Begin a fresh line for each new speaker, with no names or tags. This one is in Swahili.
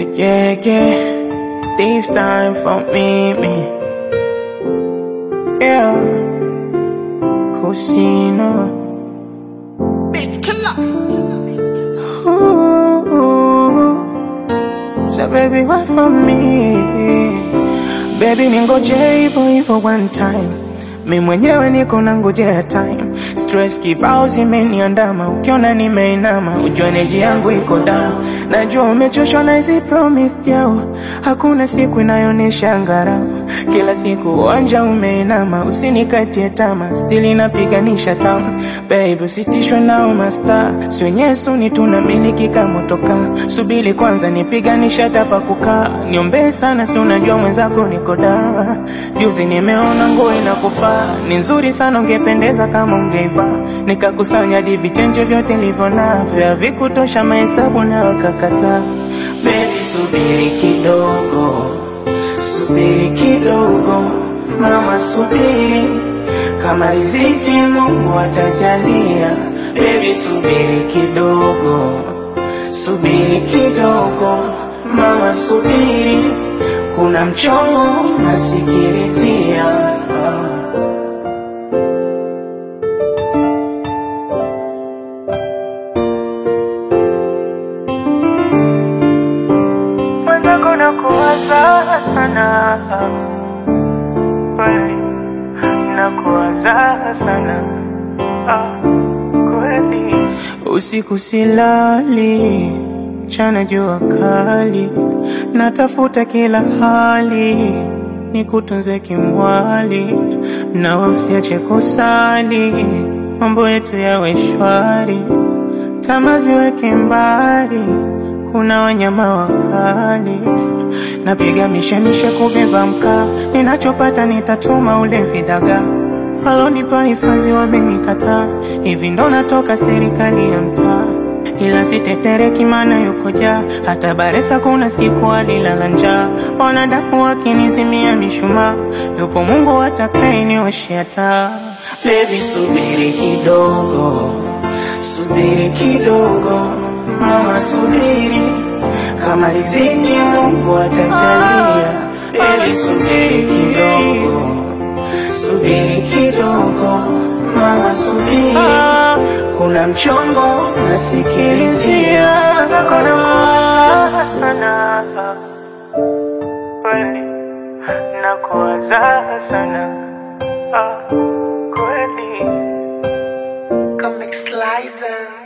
yeah, yeah. This time for me, me. Yeah. Cusino.
Bitch killer.
Ooh. So baby, why for me? Baby, ningoje hivyo hivyo one time. Mi mwenyewe niko nangojea time. Stress kibao zimeniandama, ukiona nimeinama, ujue energy yangu iko down. Najua umechoshwa na hizi promise jao, hakuna siku inayonesha ngarama. Kila siku uwanja umeinama, usinikatie tama, still inapiganisha town. Baby, usitishwe nao masta, si wenyewe suni tunamiliki kama motoka. Subiri kwanza nipiganisha tapa kukaa, niombee sana, si unajua mwenzako niko da. Juzi nimeona nguo inakufaa, ni nzuri sana, ungependeza kama ungeivaa. Nikakusanya hadi vichenje vyote nilivyo navyo, havikutosha mahesabu na wakakataa. Baby, subiri kidogo, subiri kidogo, mama, subiri kama riziki Mungu atajalia. Baby, subiri kidogo, subiri kidogo, mama, subiri, kuna mchongo nasikilizia. Mwenzako nakuwaza sana kweli, nakuwaza sana ah, kweli. Usiku silali, mchana jua kali, natafuta kila hali nikutunze kimwali, na usiache kusali, mambo yetu yawe shwari, tamaa ziweke mbali, kuna wanyama wakali. Napiga mishemishe kubeba mkaa, ninachopata nitatuma ule vidaga. Walonipa hifadhi wamenikataa, hivi ndo natoka serikali ya mtaa. Ila sitetereki maana yuko jaa, hata Baresa kuna siku alilala njaa. Wanadamu wakinizimia mishumaa, yupo Mungu atakayenioshea taa. Baby subiri kidogo, subiri kidogo, mama subiri, kama riziki Mungu atajalia. Baby subiri kidogo, subiri kidogo, mama subiri, kuna mchongo nasikilizia. Nakuwaza sana kweli, nakuwaza sana ah, kweli.
Comic Slicer.